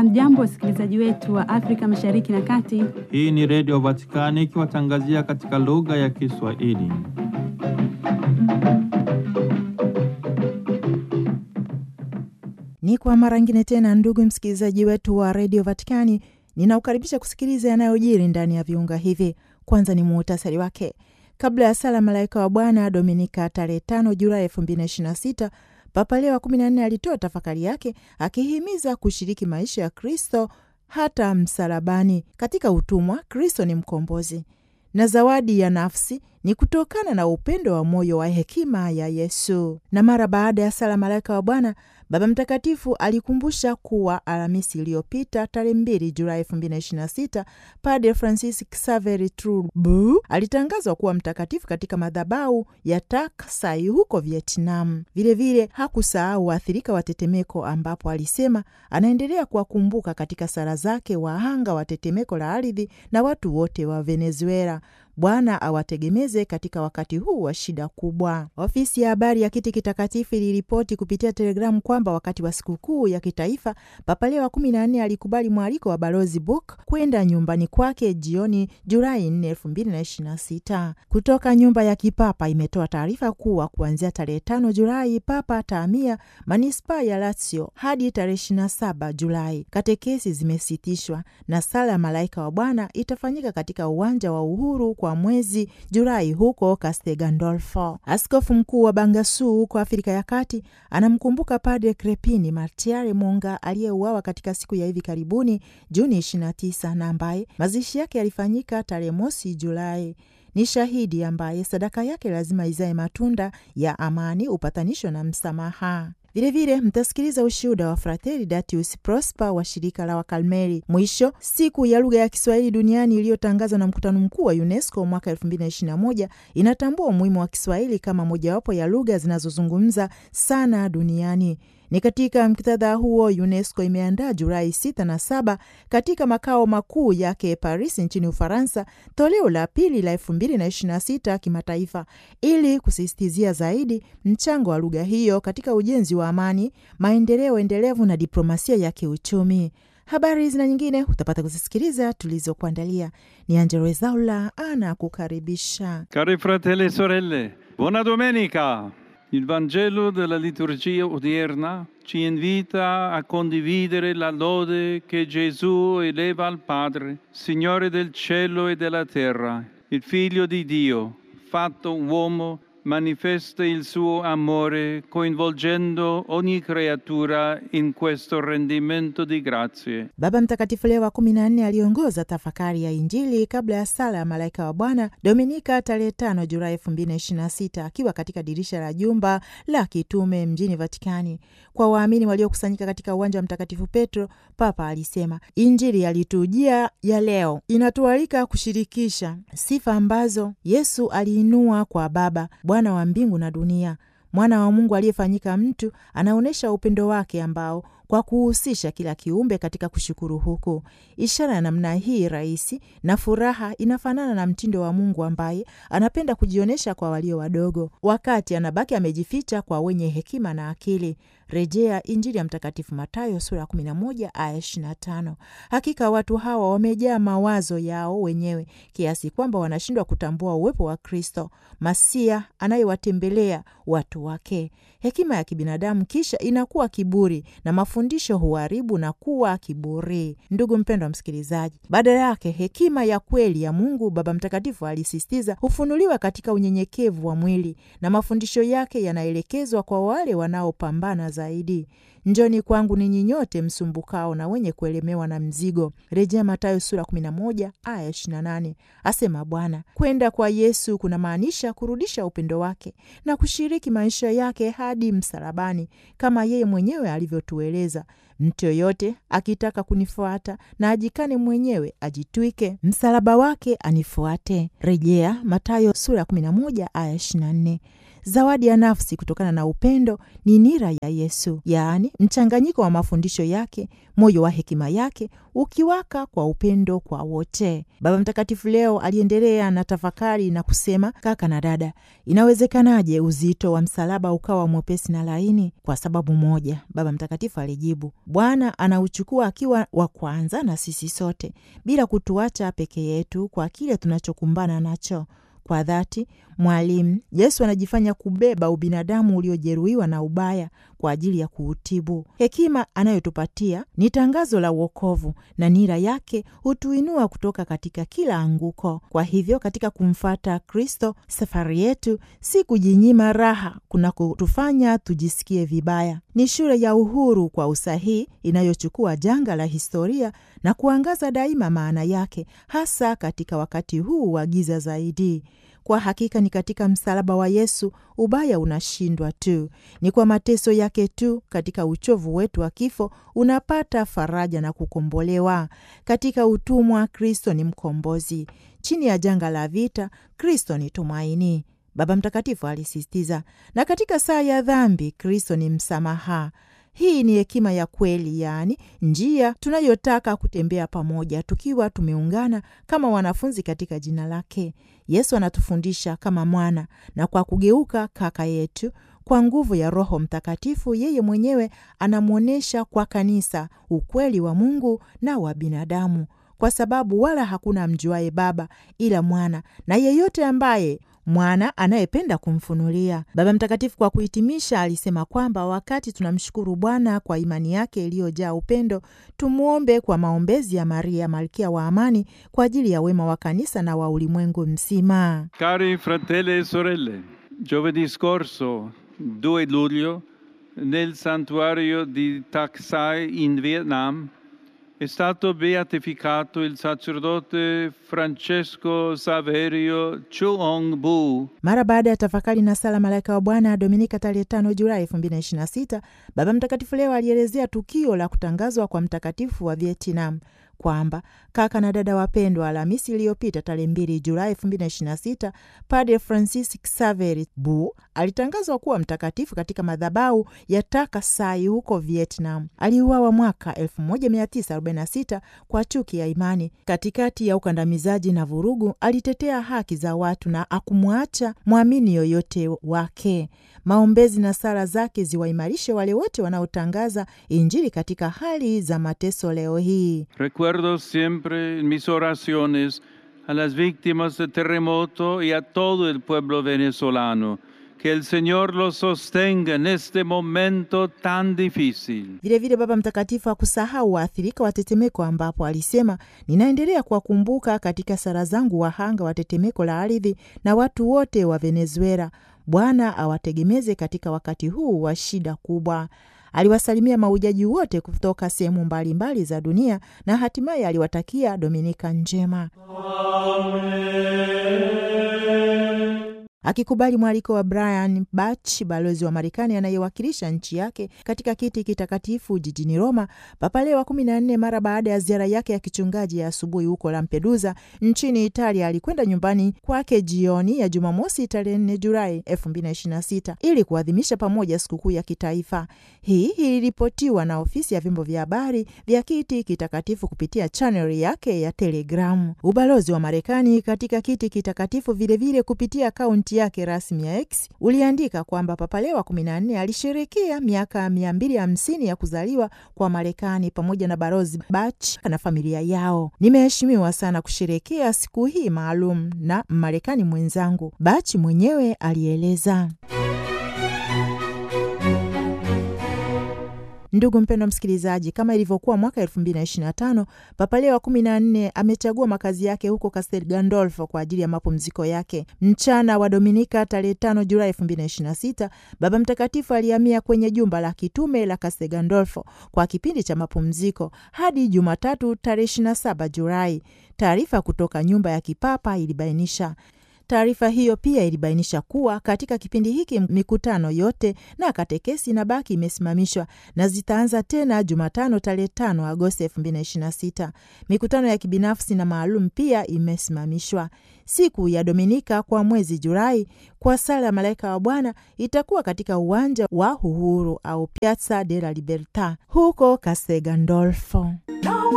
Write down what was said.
Hamjambo, wasikilizaji wetu wa Afrika Mashariki na Kati. Hii ni Redio Vatikani ikiwatangazia katika lugha ya Kiswahili. Ni kwa mara ngine tena, ndugu msikilizaji wetu wa redio Vatikani, ninaukaribisha kusikiliza yanayojiri ndani ya viunga hivi. Kwanza ni muhtasari wake. Kabla ya sala malaika wa Bwana Dominika tarehe 5 Julai 2026 Papa Leo wa 14 alitoa tafakari yake akihimiza kushiriki maisha ya Kristo hata msalabani. Katika utumwa, Kristo ni mkombozi na zawadi ya nafsi ni kutokana na upendo wa moyo wa hekima ya Yesu. Na mara baada ya sala malaika wa Bwana, Baba Mtakatifu alikumbusha kuwa Alhamisi iliyopita tarehe 2 Julai 2026 Padre Francis Xavier Trubu alitangazwa kuwa mtakatifu katika madhabahu ya Tak Sai huko Vietnam. Vilevile hakusahau waathirika wa tetemeko, ambapo alisema anaendelea kuwakumbuka katika sala zake wahanga wa tetemeko la ardhi na watu wote wa Venezuela. Bwana awategemeze katika wakati huu wa shida kubwa. Ofisi ya habari ya Kiti Kitakatifu iliripoti kupitia Telegramu kwamba wakati wa sikukuu ya kitaifa Papa Leo wa kumi na nne alikubali mwaliko wa Balozi Book kwenda nyumbani kwake jioni Julai 4, 2026. Kutoka nyumba ya kipapa imetoa taarifa kuwa kuanzia tarehe 5 Julai Papa atahamia manispaa ya Lazio hadi tarehe 27 Julai. Katekesi zimesitishwa na sala ya malaika wa Bwana itafanyika katika uwanja wa Uhuru kwa mwezi Julai huko Castel Gandolfo. Askofu mkuu wa Bangassou huko Afrika ya Kati anamkumbuka Padre Crepini Martiare Monga aliyeuawa katika siku ya hivi karibuni Juni 29 na ambaye mazishi yake yalifanyika tarehe mosi Julai. Ni shahidi ambaye sadaka yake lazima izae matunda ya amani, upatanisho na msamaha. Vilevile mtasikiliza ushuhuda wa Frateri Datius Prosper wa shirika la Wakalmeri. Mwisho, siku ya lugha ya Kiswahili duniani iliyotangazwa na mkutano mkuu wa UNESCO mwaka 2021 inatambua umuhimu wa Kiswahili kama mojawapo ya lugha zinazozungumza sana duniani. Ni katika muktadha huo UNESCO imeandaa Julai 6 na 7 katika makao makuu yake Paris nchini Ufaransa toleo la pili la 2026 kimataifa ili kusisitizia zaidi mchango wa lugha hiyo katika ujenzi wa amani, maendeleo endelevu na diplomasia ya kiuchumi. Habari hizi na nyingine utapata kuzisikiliza tulizokuandalia. Ni Angelo Ezaula anakukaribisha. Cari fratelli e sorelle, buona domenica! Il Vangelo della liturgia odierna ci invita a condividere la lode che Gesù eleva al Padre, Signore del cielo e della terra, il Figlio di Dio, fatto uomo, manifesta il suo amore coinvolgendo ogni creatura in questo rendimento di grazie. Baba Mtakatifu Leo wa kumi na nne aliongoza tafakari ya Injili kabla ya sala ya malaika wa Bwana Dominika tarehe tano Julai elfu mbili na ishirini na sita akiwa katika dirisha la jumba la kitume mjini Vatikani. Kwa waamini waliokusanyika katika uwanja wa Mtakatifu Petro, Papa alisema Injili yalitujia ya leo inatualika kushirikisha sifa ambazo Yesu aliinua kwa Baba Bwana wa mbingu na dunia. Mwana wa Mungu aliyefanyika mtu anaonyesha upendo wake ambao kwa kuhusisha kila kiumbe katika kushukuru huku. Ishara ya namna hii rahisi na furaha inafanana na mtindo wa Mungu ambaye anapenda kujionyesha kwa walio wadogo, wakati anabaki amejificha kwa wenye hekima na akili. Rejea Injili ya Mtakatifu Matayo sura ya 11 aya 25. Hakika watu hawa wamejaa mawazo yao wenyewe kiasi kwamba wanashindwa kutambua uwepo wa Kristo Masia anayewatembelea watu wake. Hekima ya kibinadamu kisha inakuwa kiburi na mafundisho huharibu na kuwa kiburi. Ndugu mpendwa wa msikilizaji, badala yake hekima ya kweli ya Mungu Baba Mtakatifu alisisitiza hufunuliwa katika unyenyekevu wa mwili na mafundisho yake yanaelekezwa kwa wale wanaopambana zaidi. Njoni kwangu ninyi nyote msumbukao na wenye kuelemewa na mzigo, rejea Mathayo sura 11 aya 28, asema Bwana. Kwenda kwa Yesu kunamaanisha kurudisha upendo wake na kushiriki maisha yake hadi msalabani, kama yeye mwenyewe alivyotueleza Mtu yoyote akitaka kunifuata na ajikane mwenyewe, ajitwike msalaba wake anifuate. Rejea Mathayo sura ya 11 aya 24. Zawadi ya nafsi kutokana na upendo ni nira ya Yesu, yaani mchanganyiko wa mafundisho yake, moyo wa hekima yake ukiwaka kwa upendo kwa wote. Baba Mtakatifu leo aliendelea na tafakari na kusema, kaka na dada, inawezekanaje uzito wa msalaba ukawa mwepesi na laini? Kwa sababu moja, Baba Mtakatifu alijibu, Bwana anauchukua akiwa wa kwanza na sisi sote, bila kutuacha peke yetu kwa kile tunachokumbana nacho. Kwa dhati, mwalimu Yesu anajifanya kubeba ubinadamu uliojeruhiwa na ubaya kwa ajili ya kuutibu. Hekima anayotupatia ni tangazo la uokovu na nira yake hutuinua kutoka katika kila anguko. Kwa hivyo, katika kumfata Kristo, safari yetu si kujinyima raha kuna kutufanya tujisikie vibaya. Ni shule ya uhuru kwa usahihi inayochukua janga la historia na kuangaza daima maana yake, hasa katika wakati huu wa giza zaidi. Kwa hakika ni katika msalaba wa Yesu ubaya unashindwa tu. Ni kwa mateso yake tu, katika uchovu wetu wa kifo, unapata faraja na kukombolewa. Katika utumwa, Kristo ni mkombozi. Chini ya janga la vita, Kristo ni tumaini, Baba Mtakatifu alisisitiza. Na katika saa ya dhambi, Kristo ni msamaha. Hii ni hekima ya kweli, yaani njia tunayotaka kutembea pamoja tukiwa tumeungana kama wanafunzi katika jina lake. Yesu anatufundisha kama mwana, na kwa kugeuka kaka yetu kwa nguvu ya Roho Mtakatifu, yeye mwenyewe anamwonyesha kwa kanisa ukweli wa Mungu na wa binadamu, kwa sababu wala hakuna mjuaye Baba ila Mwana na yeyote ambaye mwana anayependa kumfunulia. Baba Mtakatifu kwa kuhitimisha, alisema kwamba wakati tunamshukuru Bwana kwa imani yake iliyojaa upendo, tumwombe kwa maombezi ya Maria malkia wa amani kwa ajili ya wema wa kanisa na wa ulimwengu mzima. Cari fratelli e sorelle, giovedì scorso, 2 luglio, nel santuario di Tak Sai in Vietnam, è stato beatificato il sacerdote Francesco Saverio Chuong Bu. Mara baada ya tafakari na sala malaika wa Bwana Dominika tarehe 5 Julai 2026, Baba Mtakatifu leo alielezea tukio la kutangazwa kwa mtakatifu wa Vietnam kwamba kaka na dada wapendwa, Alhamisi iliyopita tarehe 2 Julai 2026, Padre Francis Xavier Bu alitangazwa kuwa mtakatifu katika madhabahu ya Taka Sai huko Vietnam. Aliuawa mwaka 1946 kwa chuki ya imani. Katikati ya ukandamizaji na vurugu, alitetea haki za watu na akumwacha mwamini yoyote wake. Maombezi na sala zake ziwaimarishe wale wote wanaotangaza Injili katika hali za mateso leo hii. Recuerdo siempre en mis oraciones a las víctimas del terremoto y a todo el pueblo venezolano. Que el Señor los sostenga en este momento tan difícil. Vilevile Baba Mtakatifu hakusahau waathirika wa tetemeko, ambapo alisema, ninaendelea kuwakumbuka katika sala zangu wahanga wa tetemeko la ardhi na watu wote wa Venezuela. Bwana awategemeze katika wakati huu wa shida kubwa. Aliwasalimia maujaji wote kutoka sehemu mbalimbali za dunia na hatimaye aliwatakia Dominika njema. Akikubali mwaliko wa Brian Bach, balozi wa Marekani anayewakilisha nchi yake katika kiti kitakatifu jijini Roma, Papa Leo wa kumi na nne, mara baada ya ziara yake ya kichungaji ya asubuhi huko Lampedusa nchini Italia, alikwenda nyumbani kwake jioni ya Jumamosi tarehe 4 Julai 2026 ili kuadhimisha pamoja sikukuu ya kitaifa. Hii iliripotiwa na ofisi ya vyombo vya habari vya kiti kitakatifu kupitia chaneli yake ya Telegramu. Ubalozi wa Marekani katika kiti kitakatifu vilevile kupitia akaunti yake rasmi ya X uliandika kwamba Papa Leo wa 14 alisherehekea miaka 250 ya kuzaliwa kwa Marekani pamoja na balozi Bach na familia yao. Nimeheshimiwa sana kusherehekea siku hii maalum na Marekani mwenzangu, Bach mwenyewe alieleza. Ndugu mpendwa msikilizaji, kama ilivyokuwa mwaka elfu mbili na ishirini na tano Papa Leo wa kumi na nne amechagua makazi yake huko Castel Gandolfo kwa ajili ya mapumziko yake. Mchana wa Dominika tarehe tano Julai elfu mbili na ishirini na sita Baba Mtakatifu alihamia kwenye jumba la kitume la Castel Gandolfo kwa kipindi cha mapumziko hadi Jumatatu tarehe ishirini na saba Julai. Taarifa kutoka nyumba ya kipapa ilibainisha Taarifa hiyo pia ilibainisha kuwa katika kipindi hiki mikutano yote na katekesi inabaki imesimamishwa na zitaanza tena Jumatano tarehe 5 Agosti 2026. Mikutano ya kibinafsi na maalum pia imesimamishwa. Siku ya Dominika kwa mwezi Julai kwa sala ya malaika wa Bwana itakuwa katika uwanja wa Uhuru au Piazza della Libertà huko Castel Gandolfo.